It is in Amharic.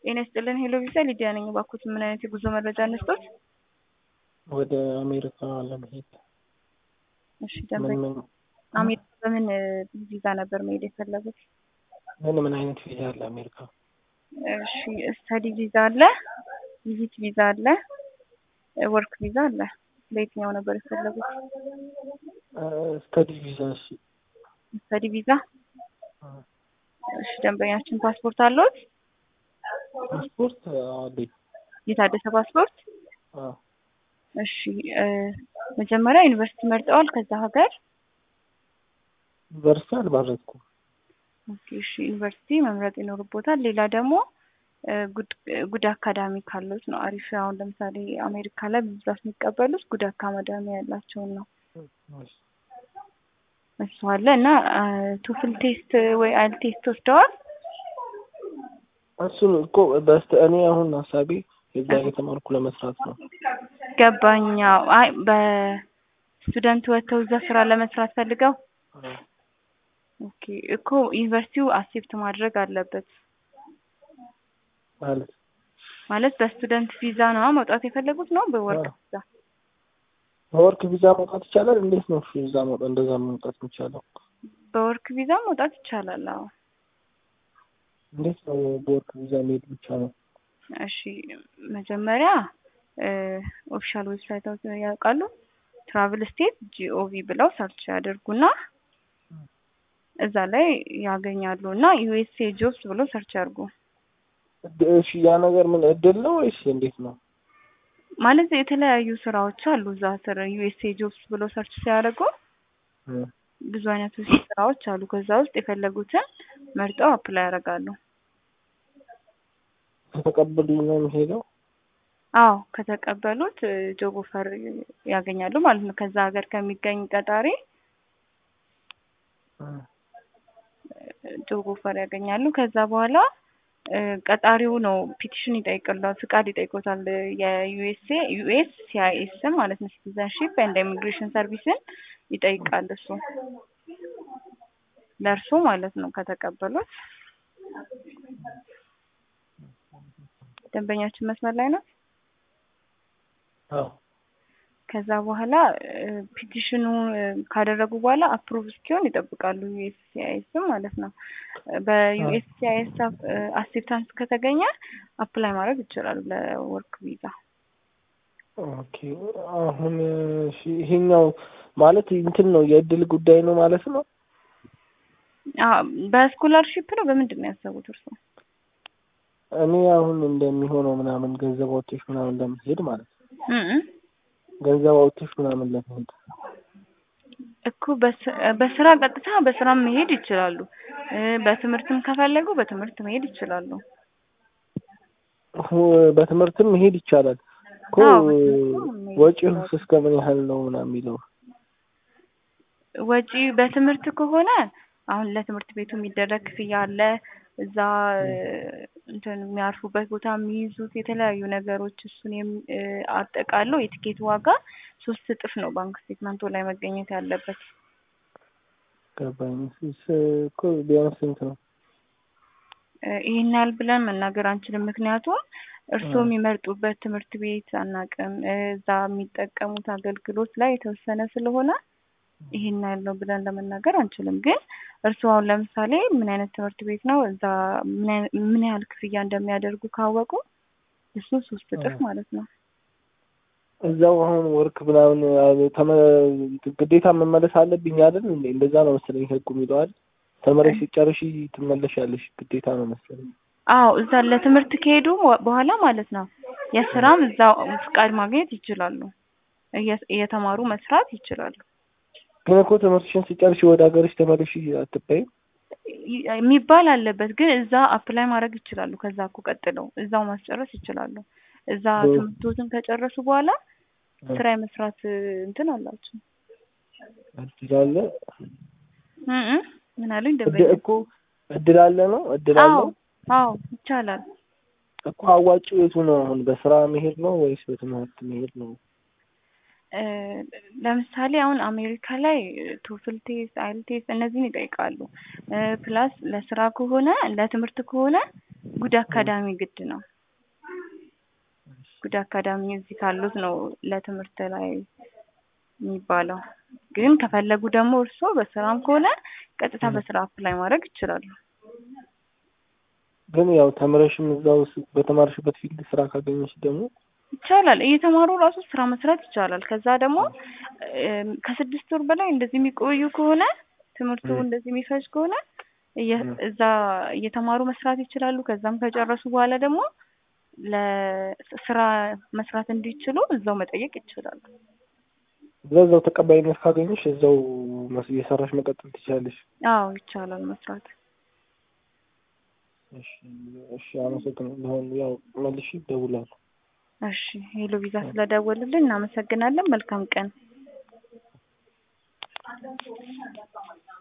ጤና ይስጥልን ሄሎ ቪዛ ሊዲያ ነኝ። እባክዎት ምን አይነት የጉዞ መረጃ እንስጦት? ወደ አሜሪካ ለመሄድ እሺ ምን ደንበኛ ምን አሜሪካ በምን ቪዛ ነበር መሄድ የፈለጉት? ምን ምን አይነት ቪዛ አለ አሜሪካ? እሺ ስተዲ ቪዛ አለ፣ ቪዚት ቪዛ አለ፣ ወርክ ቪዛ አለ። በየትኛው ነበር የፈለጉት? ስተዲ ቪዛ። እሺ ስተዲ ቪዛ። እሺ ደንበኛችን ፓስፖርት አለዎት? ፓስፖርት አለኝ። የታደሰ ፓስፖርት? አዎ። እሺ እ መጀመሪያ ዩኒቨርሲቲ መርጠዋል ከዛ ሀገር? ዩኒቨርሲቲ አልመረጥኩም። ኦኬ እሺ ዩኒቨርሲቲ መምረጥ ይኖርቦታል። ሌላ ደግሞ እ ጉድ ጉድ አካዳሚ ካሉት ነው አሪፍ። አሁን ለምሳሌ አሜሪካ ላይ በብዛት የሚቀበሉት ጉድ አካዳሚ ያላቸውን ነው። እሱ አለ እና ቱፍል ቴስት ወይ አይል ቴስት ወስደዋል? እሱን እኮ በስተ እኔ አሁን ሀሳቤ የዛ የተማርኩ ለመስራት ነው። ገባኛ። አይ በስቱደንት ወጥተው እዛ ስራ ለመስራት ፈልገው ኦኬ እኮ ዩኒቨርሲቲው አክሴፕት ማድረግ አለበት። ማለት ማለት በስቱደንት ቪዛ ነው መውጣት የፈለጉት ነው በወርክ አዎ። ቪዛ? በወርክ ቪዛ መውጣት ይቻላል? እንዴት ነው ቪዛ መውጣት እንደዛ መውጣት የሚቻለው? በወርክ ቪዛ መውጣት ይቻላል። አዎ እንዴት ነው በወርክ ቪዛ መሄድ ብቻ ነው? እሺ መጀመሪያ ኦፊሻል ዌብሳይት ያውቃሉ? ትራቭል ስቴት ጂኦቪ ብለው ሰርች ያደርጉና እዛ ላይ ያገኛሉ እና ዩኤስኤ ጆብስ ብለው ሰርች ያድርጉ። እድ- እሺ ያ ነገር ምን እድል ነው ወይስ እንዴት ነው? ማለት የተለያዩ ስራዎች አሉ እዛ ስር ዩኤስኤ ጆብስ ብለው ሰርች ሲያደርጉ እ ብዙ አይነት ስራዎች አሉ። ከዛ ውስጥ የፈለጉትን መርጠው አፕላይ ያደርጋሉ። ከተቀበሉኝ ነው የሚሄደው? አዎ ከተቀበሉት ጆብ ኦፈር ያገኛሉ ማለት ነው። ከዛ ሀገር ከሚገኝ ቀጣሪ እ ጆብ ኦፈር ያገኛሉ። ከዛ በኋላ እ ቀጣሪው ነው ፒቲሽን ይጠይቅላል፣ ፍቃድ ይጠይቆታል። የዩኤስኤ ዩኤስ ሲአይኤስ ማለት ነው ሲቲዘንሺፕ ኤንድ ኢሚግሬሽን ሰርቪስን ይጠይቃል እሱ ለእርሱ ማለት ነው ከተቀበሉት። ደንበኛችን መስመር ላይ ነው። አዎ ከዛ በኋላ ፒቲሽኑ ካደረጉ በኋላ አፕሩቭ እስኪሆን ይጠብቃሉ። ዩኤስሲአይኤስ ማለት ነው። በዩኤስሲአይኤስ አክሴፕታንስ ከተገኘ አፕላይ ማድረግ ይችላሉ ለወርክ ቪዛ። ኦኬ አሁን እሺ ይሄኛው ማለት እንትን ነው የእድል ጉዳይ ነው ማለት ነው? አዎ፣ በስኮላርሺፕ ነው በምንድን ነው ያሰቡት እርሱ? እኔ አሁን እንደሚሆነው ምናምን ገንዘብ አውጥተሽ ምናምን ለመሄድ ማለት ነው። እ እ ገንዘብ አውጥተሽ ምናምን ለመሄድ እኮ በስ- በስራ ቀጥታ በስራ መሄድ ይችላሉ። እ በትምህርትም ከፈለጉ በትምህርት መሄድ ይችላሉ። ሁ- በትምህርትም መሄድ ይቻላል እኮ አዎ፣ በትምህርትም መሄድ ወጪው ይችላሉ። እስከ ምን ያህል ነው ምናምን የሚለው ወጪ በትምህርት ከሆነ አሁን ለትምህርት ቤቱ የሚደረግ ክፍያ አለ። እዛ እ እንትን የሚያርፉበት ቦታ የሚይዙት የተለያዩ ነገሮች እሱን የሚ- እ አጠቃለው የትኬት ዋጋ ሶስት እጥፍ ነው ባንክ ስቴትመንቱ ላይ መገኘት ያለበት። ገባኝ። ስ- እኮ ቢያንስ ስንት ነው? እ ይሄን ያህል ብለን መናገር አንችልም። ምክንያቱም እርስዎ እ የሚመርጡበት ትምህርት ቤት አናውቅም። እ እዛ የሚጠቀሙት አገልግሎት ላይ የተወሰነ ስለሆነ ይሄን ያህል ነው ብለን ለመናገር አንችልም። ግን እርስዎ አሁን ለምሳሌ ምን አይነት ትምህርት ቤት ነው እዛ ምን አይነት ምን ያህል ክፍያ እንደሚያደርጉ ካወቁ እሱ ሶስት እጥፍ እ ማለት ነው። እዛው አሁን ወርክ ምናምን አ- ተመ- ግዴታ መመለስ አለብኝ አይደል እንዴ? እንደዛ ነው መሰለኝ ህጉ የሚለው አይደል? ተመረሽ ሲጨርሺ ትመለሻለሽ ግዴታ ነው መሰለኝ። አዎ እዛ ለትምህርት ከሄዱ በ- በኋላ ማለት ነው የስራም እዛው ፍቃድ ማግኘት ይችላሉ። እየ- እየተማሩ መስራት ይችላሉ። ግን እኮ ትምህርትሽን ሲጨርሺ ወደ ሀገርሽ ተመለሽ አትባይም? ይ- የሚባል አለበት ግን እዛ አፕላይ ማድረግ ይችላሉ። ከዛ እኮ ቀጥለው እዛው ማስጨረስ ይችላሉ። እዛ እ ትምህርቶትን ከጨረሱ በኋላ እ ስራ የመስራት እ እንትን አላቸው። እድል አለ እ እ ምን አሉኝ እድ ደንበኛ? እኮ እድል አለ ነው እድል አዎ አለው አዎ ይቻላል። እኮ አዋጭው የቱ ነው አሁን በስራ መሄድ ነው ወይስ በትምህርት መሄድ ነው? እ ለምሳሌ አሁን አሜሪካ ላይ ቶፍል ቴስት፣ አይል ቴስት እነዚህን ይጠይቃሉ። እ ፕላስ ለስራ ከሆነ ለትምህርት ከሆነ ጉድ አካዳሚ ግድ ነው። ጉድ አካዳሚ እዚህ ካሉት ነው ለትምህርት ላይ የሚባለው። ግን ከፈለጉ ደግሞ እርስዎ በስራም ከሆነ ቀጥታ በስራ አፕላይ ማድረግ ይችላሉ። ግን ያው ተምረሽም እዛው ስ- በተማርሽበት ፊልድ ስራ ካገኘሽ ደግሞ ይቻላል። እየተማሩ ራሱ ስራ መስራት ይቻላል። ከዛ ደግሞ እም፣ ከስድስት ወር በላይ እንደዚህ የሚቆዩ ከሆነ ትምህርቱ ም። እንደዚህ የሚፈጅ ከሆነ እየ- ም። እዛ እየተማሩ መስራት ይችላሉ። ከዛም ከጨረሱ በኋላ ደግሞ ለስራ መስራት እንዲችሉ እዛው መጠየቅ ይችላሉ። በዛው ተቀባይነት ካገኘሽ እዛው መስ- እየሰራሽ መቀጠል ትችላለሽ። አዎ ይቻላል መስራት። እሺ እሺ፣ አመሰግናለሁ። አሁን ያው መልሼ እደውላለሁ። እሺ ሄሎ ቪዛ ስለደወሉልን እናመሰግናለን። መልካም ቀን።